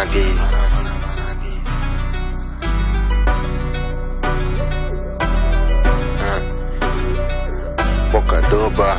manadi Bokadoba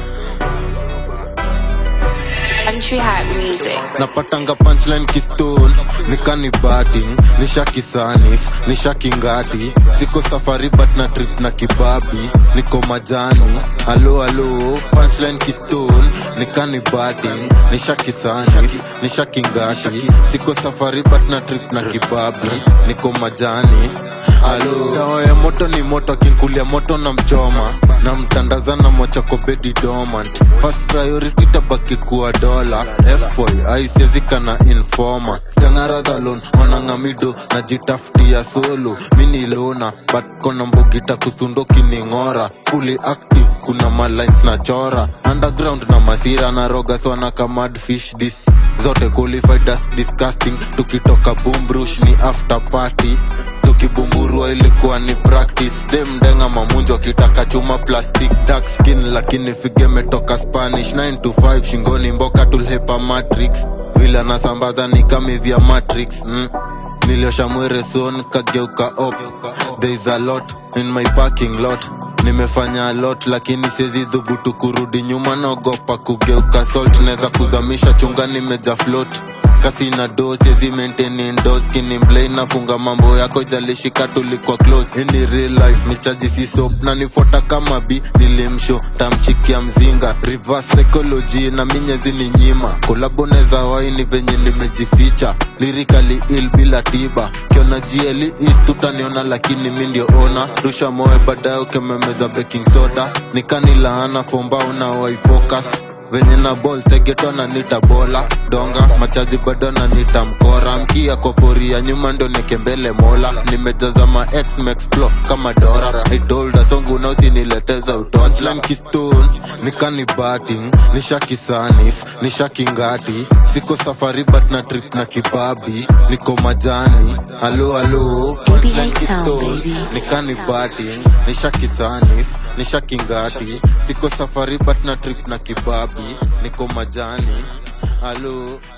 Country Hat Music. napatanga punchline kistone nikani batting nishakisanif nishakingati siko safari but na trip na kibabi niko majani halo halo punchline kistone nikani batting nishakisanif nishakingati siko safari but na trip na kibabi niko majani halo dawa ya moto ni moto akinkulia moto na mchoma na mtandaza na mochako bedi dormant first priority tabaki kuwa dola foy aisiezika na informa jangara za lon wanangamido najitafutia solo mini lona but kona mbugita kusundo kining'ora fully active kuna malines na chora underground na mathira na rogas wana kamad fish dis zote qualified as disgusting tukitoka bumbrush ni after party tukibumburua ilikuwa ni practice demdenga mamunjo akitaka chuma plastic dark skin lakini fige metoka spanish 9 to 5 shingoni mboka tulhepa matrix vile anasambaza ni kami vya matrix mm. niliosha mwere son kageuka op there is a lot in my parking lot nimefanya a lot lakini siezi dhubutu kurudi nyuma naogopa kugeuka salt naweza kuzamisha chunga nimeja float kasi na do siezi maintain indoors kini mblay nafunga mambo yako ijalishika tulikuwa close ini real life ni chaji si soap na nifuata kama bi nilimsho tamchikia mzinga reverse psychology na minyezi ni nyima kolabo neza waini venye nimejificha lirikali il bila tiba kiona jieli is tutaniona lakini mi ndio ona rusha moe baadaye ukememeza baking soda nikanilaana fombao na waifocus venye na ball tegeto na nita bola donga machaji bado na nita mkora mkia koporia nyuma ndo nekembele mola nimejaza ma ex mexplo kama dora idolda songu nausinileteza utochlan kistone nikani batting nishakisanif nishakingati siko safari but na trip na kibabi niko majani halo halo punchline sound, kistone baby. nikani batting nishakisanif nishakingati siko safari but na trip na kibabi niko majani halo